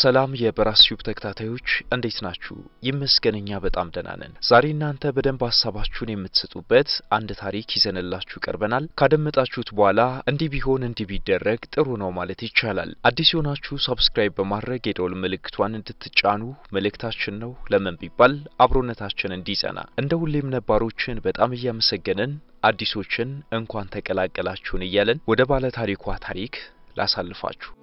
ሰላም የበራስ ዩብ ተከታታዮች እንዴት ናችሁ? ይመስገነኛ በጣም ደህና ነን። ዛሬ እናንተ በደንብ ሀሳባችሁን የምትሰጡበት አንድ ታሪክ ይዘንላችሁ ቀርበናል። ካደመጣችሁት በኋላ እንዲህ ቢሆን እንዲህ ቢደረግ ጥሩ ነው ማለት ይቻላል። አዲስ የሆናችሁ ሰብስክራይብ በማድረግ የደወል ምልክቷን እንድትጫኑ መልእክታችን ነው። ለምን ቢባል አብሮነታችን እንዲጸና። እንደ ሁሌም ነባሮችን በጣም እያመሰገንን አዲሶችን እንኳን ተቀላቀላችሁን እያለን ወደ ባለ ታሪኳ ታሪክ ላሳልፋችሁ።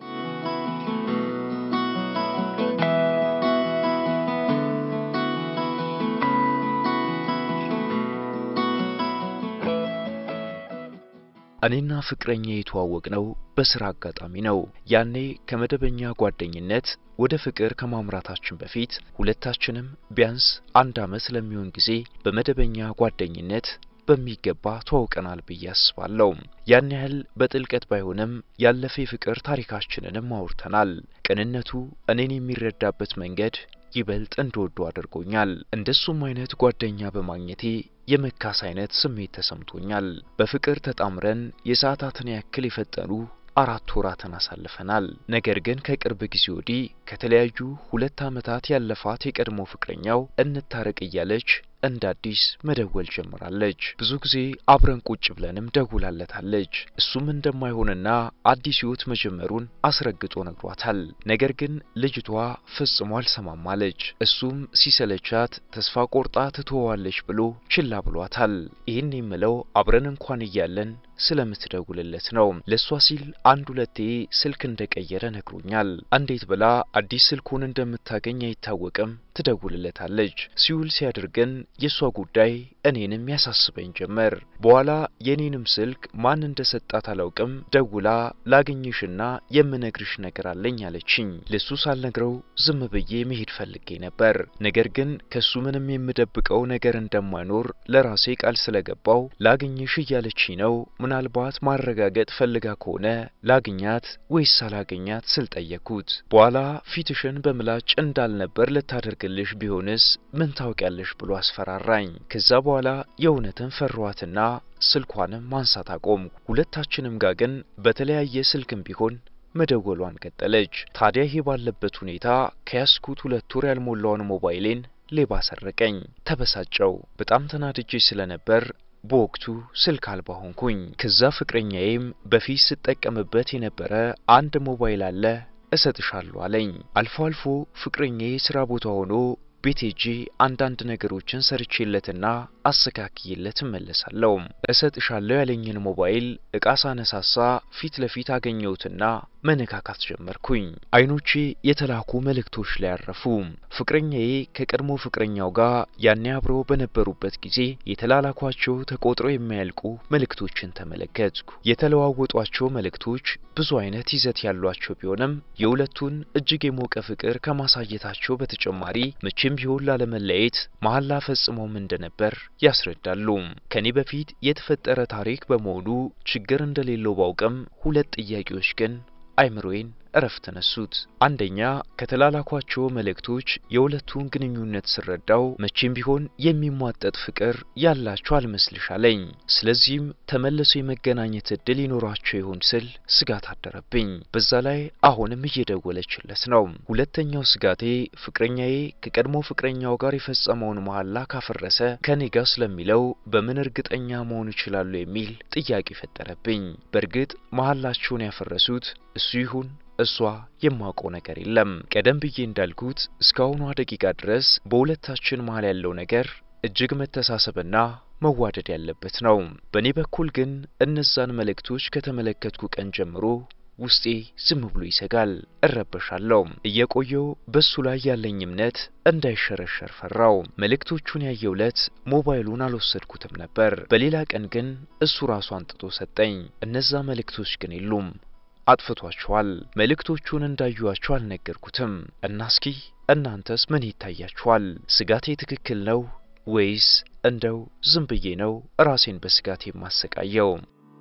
እኔና ፍቅረኛ የተዋወቅ ነው በስራ አጋጣሚ ነው። ያኔ ከመደበኛ ጓደኝነት ወደ ፍቅር ከማምራታችን በፊት ሁለታችንም ቢያንስ አንድ ዓመት ለሚሆን ጊዜ በመደበኛ ጓደኝነት በሚገባ ተዋውቀናል ብዬ አስባለሁ። ያን ያህል በጥልቀት ባይሆንም ያለፈ የፍቅር ታሪካችንንም አውርተናል። ቅንነቱ እኔን የሚረዳበት መንገድ ይበልጥ እንደወዱ አድርጎኛል። እንደሱም አይነት ጓደኛ በማግኘቴ የመካስ አይነት ስሜት ተሰምቶኛል። በፍቅር ተጣምረን የሰዓታትን ያክል የፈጠኑ አራት ወራትን አሳልፈናል። ነገር ግን ከቅርብ ጊዜ ወዲህ ከተለያዩ ሁለት ዓመታት ያለፋት የቀድሞ ፍቅረኛው እንታረቅ እያለች እንደ አዲስ መደወል ጀምራለች። ብዙ ጊዜ አብረን ቁጭ ብለንም ደውላለታለች። እሱም እንደማይሆንና አዲስ ሕይወት መጀመሩን አስረግጦ ነግሯታል። ነገር ግን ልጅቷ ፈጽሞ አልሰማማለች። እሱም ሲሰለቻት ተስፋ ቆርጣ ትተዋለች ብሎ ችላ ብሏታል። ይህን የምለው አብረን እንኳን እያለን ስለምትደውልለት ነው። ለእሷ ሲል አንድ ሁለቴ ስልክ እንደቀየረ ነግሮኛል። እንዴት ብላ አዲስ ስልኩን እንደምታገኝ አይታወቅም። ትደውልለታለች። ሲውል ሲያድር ግን የእሷ ጉዳይ እኔንም ያሳስበኝ ጀመር። በኋላ የኔንም ስልክ ማን እንደሰጣት አላውቅም። ደውላ ላገኝሽና የምነግርሽ ነገር አለኝ አለችኝ። ለሱ ሳልነግረው ዝም ብዬ መሄድ ፈልጌ ነበር። ነገር ግን ከሱ ምንም የምደብቀው ነገር እንደማይኖር ለራሴ ቃል ስለገባው ላገኝሽ እያለችኝ ነው። ምናልባት ማረጋገጥ ፈልጋ ከሆነ ላግኛት ወይስ አላገኛት ስል ጠየቅኩት። በኋላ ፊትሽን በምላጭ እንዳልነበር ልታደርግልሽ ቢሆንስ ምን ታውቂያለሽ ብሎ አስፈራራኝ። ከዛ በኋላ የእውነትን ፈሯትና ስልኳንም ማንሳት አቆምኩ። ሁለታችንም ጋር ግን በተለያየ ስልክም ቢሆን መደወሏን ቀጠለች። ታዲያ ይሄ ባለበት ሁኔታ ከያዝኩት ሁለት ወር ያልሞላውን ሞባይሌን ሌባ ሰረቀኝ። ተበሳጨው። በጣም ተናድጄ ስለነበር በወቅቱ ስልክ አልባ ሆንኩኝ። ከዛ ፍቅረኛዬም በፊት ስጠቀምበት የነበረ አንድ ሞባይል አለ እሰጥሻለሁ አለኝ። አልፎ አልፎ ፍቅረኛዬ ስራ ቦታ ሆኖ ቤት ሄጄ አንዳንድ ነገሮችን ሰርቼለትና አስተካክዬለት እመለሳለሁ። እሰጥሻለሁ ያለኝን ሞባይል እቃ ሳነሳሳ ፊት ለፊት አገኘሁትና መነካካት ጀመርኩኝ። አይኖቼ የተላኩ መልእክቶች ላይ ያረፉ። ፍቅረኛዬ ከቀድሞ ፍቅረኛው ጋር ያኔ አብረው በነበሩበት ጊዜ የተላላኳቸው ተቆጥረው የማያልቁ መልእክቶችን ተመለከትኩ። የተለዋወጧቸው መልእክቶች ብዙ አይነት ይዘት ያሏቸው ቢሆንም የሁለቱን እጅግ የሞቀ ፍቅር ከማሳየታቸው በተጨማሪ መቼም ቢሆን ላለመለየት መሐላ ፈጽመውም እንደነበር ያስረዳሉ። ከኔ በፊት የተፈጠረ ታሪክ በመሆኑ ችግር እንደሌለው ባውቅም ሁለት ጥያቄዎች ግን አይምሮዬን እረፍት ነሱት። አንደኛ ከተላላኳቸው መልእክቶች የሁለቱን ግንኙነት ስረዳው መቼም ቢሆን የሚሟጠጥ ፍቅር ያላቸው አልመስልሽ አለኝ። ስለዚህም ተመልሶ የመገናኘት እድል ይኖራቸው ይሆን ስል ስጋት አደረብኝ። በዛ ላይ አሁንም እየደወለችለት ነው። ሁለተኛው ስጋቴ ፍቅረኛዬ ከቀድሞ ፍቅረኛው ጋር የፈጸመውን መሐላ ካፈረሰ ከኔ ጋር ስለሚለው በምን እርግጠኛ መሆን ይችላሉ የሚል ጥያቄ ፈጠረብኝ። በእርግጥ መሐላቸውን ያፈረሱት እሱ ይሁን እሷ የማውቀው ነገር የለም። ቀደም ብዬ እንዳልኩት እስካሁኗ ደቂቃ ድረስ በሁለታችን መሀል ያለው ነገር እጅግ መተሳሰብና መዋደድ ያለበት ነው። በእኔ በኩል ግን እነዛን መልእክቶች ከተመለከትኩ ቀን ጀምሮ ውስጤ ዝም ብሎ ይሰጋል፣ እረበሻለሁ። እየቆየው በሱ ላይ ያለኝ እምነት እንዳይሸረሸር ፈራው። መልእክቶቹን ያየው ዕለት ሞባይሉን አልወሰድኩትም ነበር። በሌላ ቀን ግን እሱ ራሱ አንጥቶ ሰጠኝ። እነዛ መልእክቶች ግን የሉም አጥፍቷቸዋል። መልእክቶቹን እንዳዩዋቸው አልነገርኩትም እና እስኪ እናንተስ ምን ይታያችኋል? ስጋቴ ትክክል ነው ወይስ እንደው ዝም ብዬ ነው ራሴን በስጋት የማሰቃየው?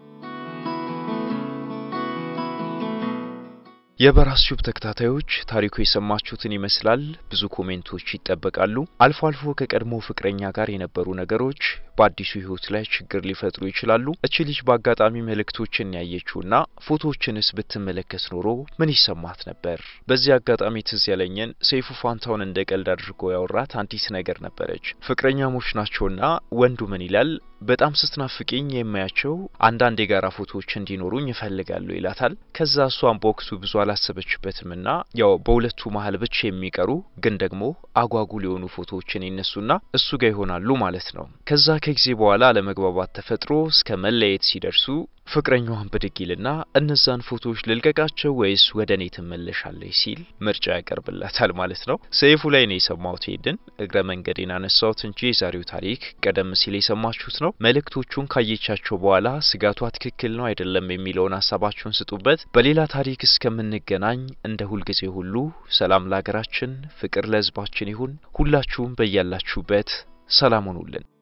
የበራስ ዩብ ተከታታዮች ታሪኩ የሰማችሁትን ይመስላል። ብዙ ኮሜንቶች ይጠበቃሉ። አልፎ አልፎ ከቀድሞ ፍቅረኛ ጋር የነበሩ ነገሮች በአዲሱ ህይወት ላይ ችግር ሊፈጥሩ ይችላሉ። እቺ ልጅ በአጋጣሚ መልእክቶችን ያየችውና ፎቶዎችንስ ብትመለከት ኖሮ ምን ይሰማት ነበር? በዚህ አጋጣሚ ትዝ ያለኝን ሰይፉ ፋንታውን እንደ ቀልድ አድርጎ ያወራት አንዲት ነገር ነበረች። ፍቅረኛሞች ናቸውና ወንዱ ምን ይላል? በጣም ስትናፍቂኝ የማያቸው አንዳንድ የጋራ ፎቶዎች እንዲኖሩኝ ይፈልጋሉ ይላታል። ከዛ እሷን በወቅቱ ብዙ አላሰበችበትምና ያው በሁለቱ መሀል ብቻ የሚቀሩ ግን ደግሞ አጓጉል የሆኑ ፎቶዎችን ይነሱና እሱ ጋር ይሆናሉ ማለት ነው። ከዛ ከጊዜ በኋላ አለመግባባት ተፈጥሮ እስከ መለየት ሲደርሱ ፍቅረኛዋን ብድግ ይልና እነዛን ፎቶዎች ልልቀቃቸው ወይስ ወደ እኔ ትመለሻለች ሲል ምርጫ ያቀርብላታል ማለት ነው። ሰይፉ ላይ ነው የሰማሁት። ሄድን እግረ መንገዴን አነሳሁት እንጂ የዛሬው ታሪክ ቀደም ሲል የሰማችሁት ነው። መልእክቶቹን ካየቻቸው በኋላ ስጋቷ ትክክል ነው አይደለም የሚለውን ሀሳባችሁን ስጡበት። በሌላ ታሪክ እስከምንገናኝ እንደ ሁልጊዜ ሁሉ ሰላም ለሀገራችን፣ ፍቅር ለሕዝባችን ይሁን። ሁላችሁም በያላችሁበት ሰላም ሁኑልን።